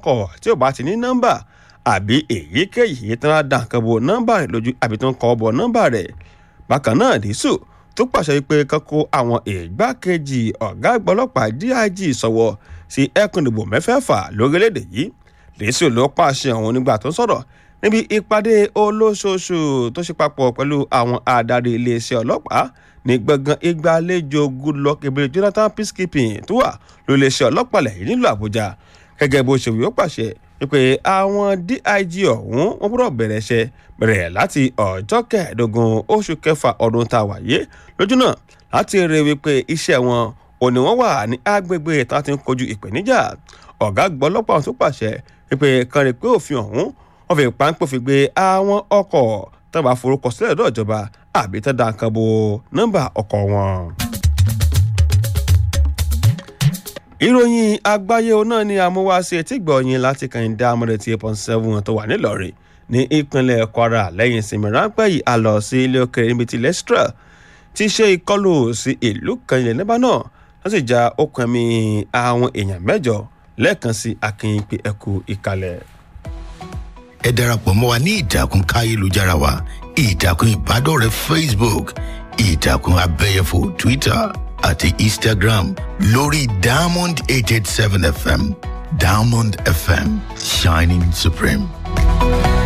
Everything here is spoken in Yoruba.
ọkọ̀ tí ò bá ti ní nọ́mbà àbí èyíkéyìí tí wọ́n dà nǹkan bo nọ́mbà rẹ̀ lójú àbí tó ń kọ́ bọ̀ nọ́mbà rẹ̀ bákan náà dísù tó pàṣẹ pé kọ́kọ́ àwọn ìgbákejì ọ̀gá àgbà ọlọ́pàá dig sọ̀wọ́ sí ẹkùn ìdìbò mẹ́fẹ̀ẹ̀fà lórílẹ̀‐èdè yìí dísù ló pàṣẹ ọ̀hún nígbà tó sọ̀rọ̀ níbi ìpàdé olóṣooṣù tó ṣe papọ̀ pẹ̀lú àwọn adarí iléeṣẹ́ ọlọ́pàá ní gbọ̀ngàn ìgbàlejò goodluck ebele jonathan peacekeeping tó wà lóléeṣẹ́ ọlọ́pàá lẹ́yìn nílùú àbújá gẹ́gẹ́ bó ṣe wí ó pàṣẹ pé àwọn dig ọ̀hún wọ́n gbọ́dọ̀ bẹ̀rẹ̀ iṣẹ́ bẹ̀rẹ̀ láti ọjọ́ kẹẹ̀ẹ́dógún oṣù kẹfà ọdún tá a wáyé lójú náà láti rí wípé iṣẹ́ wọn ò ní wọ́n wà ní agbègbè tá a ti ń kojú ìpèníjà ọ̀gá àgbà ọlọ́pàá tó pàṣẹ wípé kan rí pé òfin ọ̀hún wọ́n fi páńpẹ́ fi gbé àwọn ọkọ̀ tó bá forúkọ sílẹ̀ lọ́dọ̀ ìjọba àbí tó dá nǹkan bo nọ́mbà ọkọ̀ wọn. ìròyìn àgbáyé náà ni àmúwáṣe etí gbọ̀nyìn láti kàn dá amúrètí eight point seven tó wà nílọrin ní ìpínlẹ̀ kwara lẹ́yìn ìsinmi ráńpẹ́ yìí a lọ sí ilé òkèrè níbi tí lestra ti ṣe ìkọlù sí ìlú kan ilẹ̀ lebanon wọ́n sì já okùn ẹ̀mí àwọn èèyàn mẹ́jọ lẹ́ẹ̀kan sí akínyìnpé ẹ̀kú ìkàlẹ̀ ẹ darapọ̀ mọ́ wa ní ìtàkùn káyélujára wa ìtàkùn ìbádọ́rẹ̀ẹ́ facebook ìtàkùn abẹ́yẹfò twitter àti instagram lórí diamond eight eight seven fm diamond fm shining supreme.